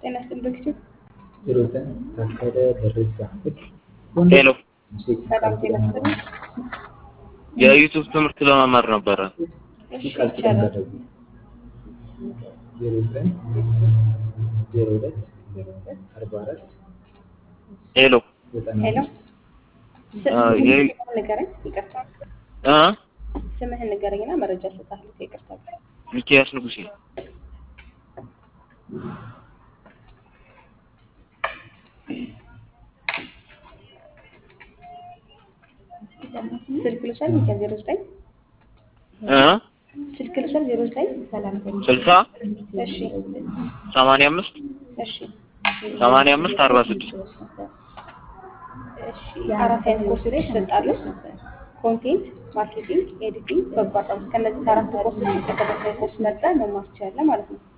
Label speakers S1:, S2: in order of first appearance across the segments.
S1: ጤና ይስጥልኝ ዶክተር።
S2: ሂሩትን ታከለ ደረጃ
S3: ሄሎ
S1: ሰላም ጤና ይስጥልኝ።
S3: የዩቱብ ትምህርት ለመማር ነበረ።
S1: እሺ
S2: ቃል ኪዳን
S1: ይቻላል።
S2: ደረጉ ሂሩትን ዜሮ ሁለት ዜሮ ሁለት አርባ አራት
S3: ሄሎ
S2: ዘጠና
S1: ሄሎ
S3: አ፣ የ-
S1: ስምህን ንገረኝ። ይቅርታ
S3: እ
S1: ስምህን ንገረኝና መረጃ እሰጥሃለሁ። ይቅርታ
S3: ሚኪያስ ንጉሴ
S1: ስልክ ልውሰድ። ሚኪያ ዜሮ ዘጠኝ
S3: እ
S1: ስልክ ልውሰድ። ዜሮ ዘጠኝ
S3: ስልሳ
S1: እሺ
S3: ሰማንያ አምስት
S1: እሺ
S3: ሰማንያ አምስት አርባ ስድስት
S1: እሺ አራት አይነት ኮርሶች ይሰጣሉ። ኮንቴንት፣ ማርኬቲንግ፣ ኤዲቲንግ፣ በጎ አድራጎት። ከእነዚህ ከአራት ኮርሶች የተከታታይ ኮርስ መርጠህ መማር ትችላለህ ማለት ነው።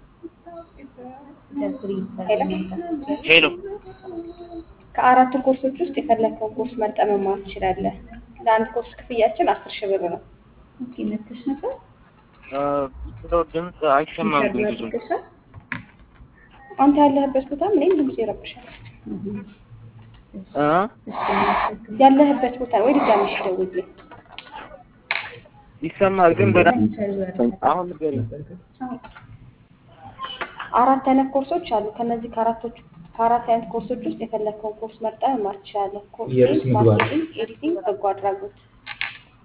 S1: ሄሎ
S3: ሄሎ
S1: ከአራቱ ኮርሶች ውስጥ የፈለግከውን ኮርስ መርጠህ መማር ትችላለህ። ለአንድ ኮርስ ክፍያችን አስር ሺህ ብር ነው።
S3: እ፣ ብለው ድምፅ አይሰማም ግን ብዙ
S1: አንተ ያለህበት ቦታ እኔም ድምጽ ይረብሻል።
S3: እ
S1: ያለህበት ቦታ ወይ ድጋሚ እሺ ደውልልኝ።
S3: ይሰማል ግን በደንብ አሁን ንገሪኝ።
S1: አራት አይነት ኮርሶች አሉ። ከነዚህ ከአራቶች ከአራት አይነት ኮርሶች ውስጥ የፈለግከውን ኮርስ መርጠህ መማር ትችላለህ።
S2: ኢየሩስ
S1: ኮንቴንት፣
S2: ምግባር።
S1: ማርኬቲንግ፣ ኤዲቲንግ፣ በጎ አድራጎት